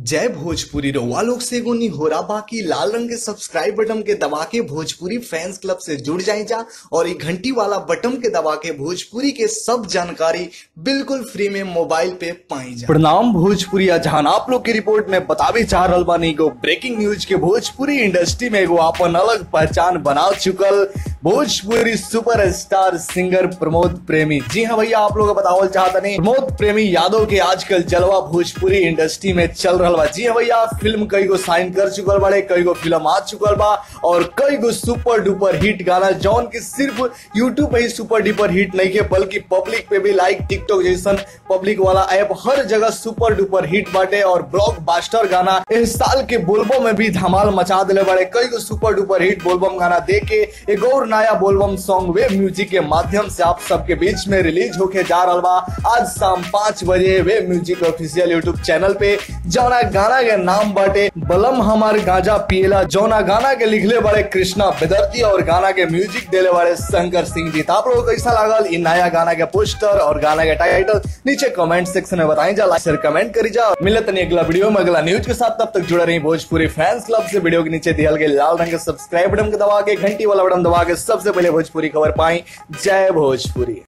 जय भोजपुरी रउआ लोग से एगो निहोरा बाकी लाल रंग के सब्सक्राइब बटन के दबा के भोजपुरी फैंस क्लब से जुड़ जाए जा और ये घंटी वाला बटन के दबा के भोजपुरी के सब जानकारी बिल्कुल फ्री में मोबाइल पे पाई जा प्रणाम भोजपुरी जहां आप लोग की रिपोर्ट में बतावे चाह रहल बानी एगो ब्रेकिंग न्यूज के भोजपुरी इंडस्ट्री में एगो अपन अलग पहचान बना चुकल Bhojpuri super star singer Pramod Premi ji हाँ भैया आप लोग बतावल चाहता नहीं प्रमोद प्रेमी यादव के आजकल जलवा भोजपुरी इंडस्ट्री में चल रहल बा जी हाँ भैया फिल्म कई गो साइन कर चुकल बाड़े कई गो फिल्म आ चुकल बा और कई गो सुपर डुपर हिट गाना जौन की सिर्फ यूट्यूब पे ही सुपर डुपर हिट नहीं के बल्कि पब्लिक पे भी लाइक टिकटॉक जैसन पब्लिक वाला ऐप हर जगह सुपर डुपर हिट बाटे और ब्लॉक बास्टर गाना इस साल के बोलबम में भी धमाल मचा दिले बाड़े कई गो सुपर डुपर हिट बोलबम गाना दे के एक और नया बोलबम सॉन्ग वेब म्यूजिक के माध्यम से आप सबके बीच में रिलीज होके जा रहा बा आज शाम पाँच बजे web music official YouTube channel पे जौना गाना के नाम बाटे बलम हमार गांजा पिएला जौना गाना के लिखले बारे कृष्णा बेदर्ती और गाना के म्यूजिक देले बारे शंकर सिंह जी तो आप लोगों को कैसा लागल इन नया गाना के पोस्टर और गाना के टाइटल नीचे कमेंट सेक्शन में बताई जा लाइक शेयर कमेंट करी जा मिलत नहीं अगला वीडियो में अगला न्यूज के साथ तब तक जुड़े रही भोजपुरी फैंस क्लब से वीडियो के नीचे दिया गए लाल रंग के सब्सक्राइब बटन के दबा के घंटी वाला बटन दबा के सबसे पहले भोजपुरी खबर पाई जय भोजपुरी